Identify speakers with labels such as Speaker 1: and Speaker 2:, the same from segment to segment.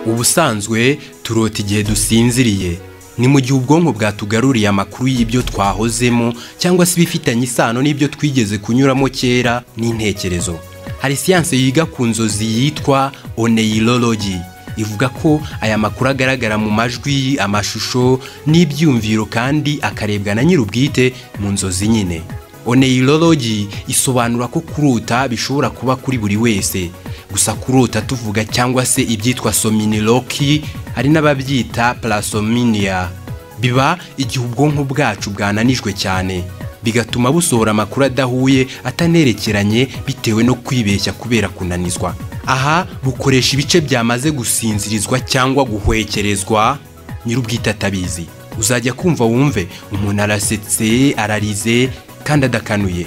Speaker 1: ubusanzwe turota igihe dusinziriye ni mu gihe ubwonko bwatugaruriye amakuru y'ibyo twahozemo cyangwa se ibifitanye isano n'ibyo twigeze kunyuramo kera n'intekerezo hari siyanse yiga ku nzozi yitwa oneyirologi ivuga ko aya makuru agaragara mu majwi amashusho n'ibyumviro kandi akarebwa na nyir'ubwite mu nzozi nyine oneyirologi isobanura ko kurota bishobora kuba kuri buri wese gusa kurota tuvuga cyangwa se ibyitwa sominiloki hari n'ababyita parasominiya biba igihe ubwonko bwacu bwananijwe cyane bigatuma busohora amakuru adahuye atanerekeranye bitewe no kwibeshya kubera kunanizwa aha bukoresha ibice byamaze gusinzirizwa cyangwa guhwekerezwa nyir'ubwite atabizi uzajya kumva wumve umuntu arasetse ararize kandi adakanuye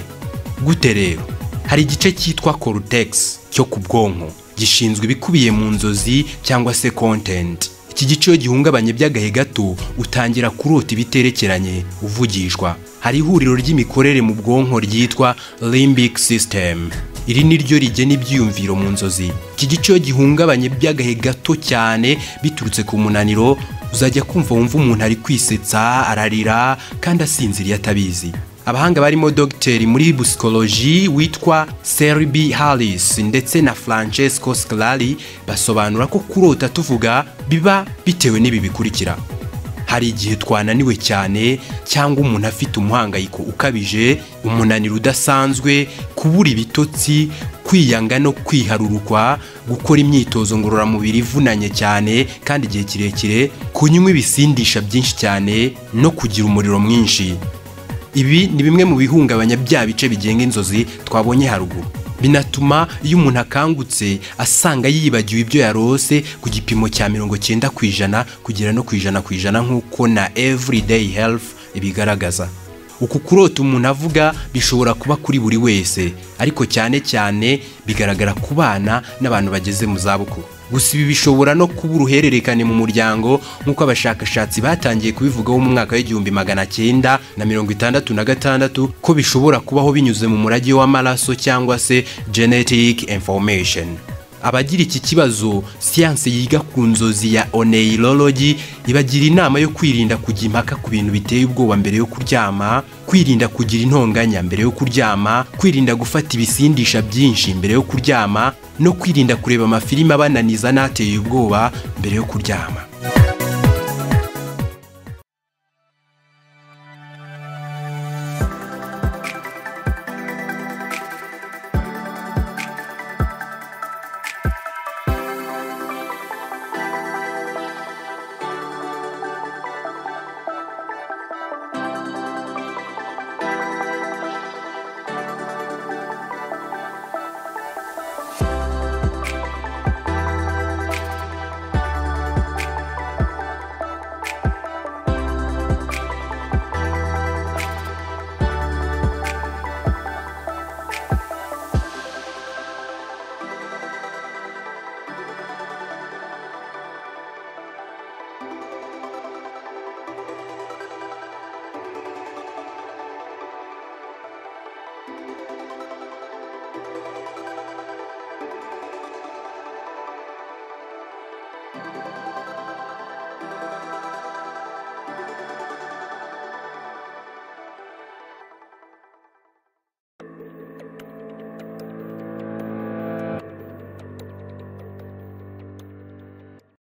Speaker 1: gute rero hari igice cyitwa cortex cyo ku bwonko gishinzwe ibikubiye mu nzozi cyangwa se content iki gice iyo gihungabanye by'agahe gato utangira kurota ibiterekeranye uvugishwa hari ihuriro ry'imikorere mu bwonko ryitwa limbic system iri ni ryo rigena ibyiyumviro mu nzozi iki gice iyo gihungabanye by'agahe gato cyane biturutse ku munaniro uzajya kumva wumva umuntu ari kwisetsa ararira kandi asinziriye atabizi abahanga barimo dogiteri muri busikoloji witwa seribi harris ndetse na francesco sclari basobanura ko kurota tuvuga biba bitewe n'ibi bikurikira hari igihe twananiwe cyane cyangwa umuntu afite umuhangayiko ukabije umunaniro udasanzwe kubura ibitotsi kwiyanga no kwiharurukwa gukora imyitozo ngororamubiri ivunanye cyane kandi igihe kirekire kunywa ibisindisha byinshi cyane no kugira umuriro mwinshi ibi ni bimwe mu bihungabanya bya bice bigenga inzozi twabonye haruguru binatuma iyo umuntu akangutse asanga yibagiwe ibyo yarose ku gipimo cya mirongo cyenda ku ijana kugera no ku ijana ku ijana nk'uko na everyday health ibigaragaza uku kurota umuntu avuga bishobora kuba kuri buri wese ariko cyane cyane bigaragara ku bana n'abantu bageze mu zabukuru gusa ibi bishobora no kuba uruhererekane mu muryango nk'uko abashakashatsi batangiye kubivugaho mu mwaka w'igihumbi magana cyenda na mirongo itandatu na gatandatu ko bishobora kubaho binyuze mu murage w'amaraso cyangwa se genetic information abagira iki kibazo siyanse yiga ku nzozi ya oneyirologi ibagira inama yo kwirinda kujya impaka ku bintu biteye ubwoba mbere yo kuryama kwirinda kugira intonganya mbere yo kuryama kwirinda gufata ibisindisha byinshi mbere yo kuryama no kwirinda kureba amafilime abananiza n'ateye ubwoba mbere yo kuryama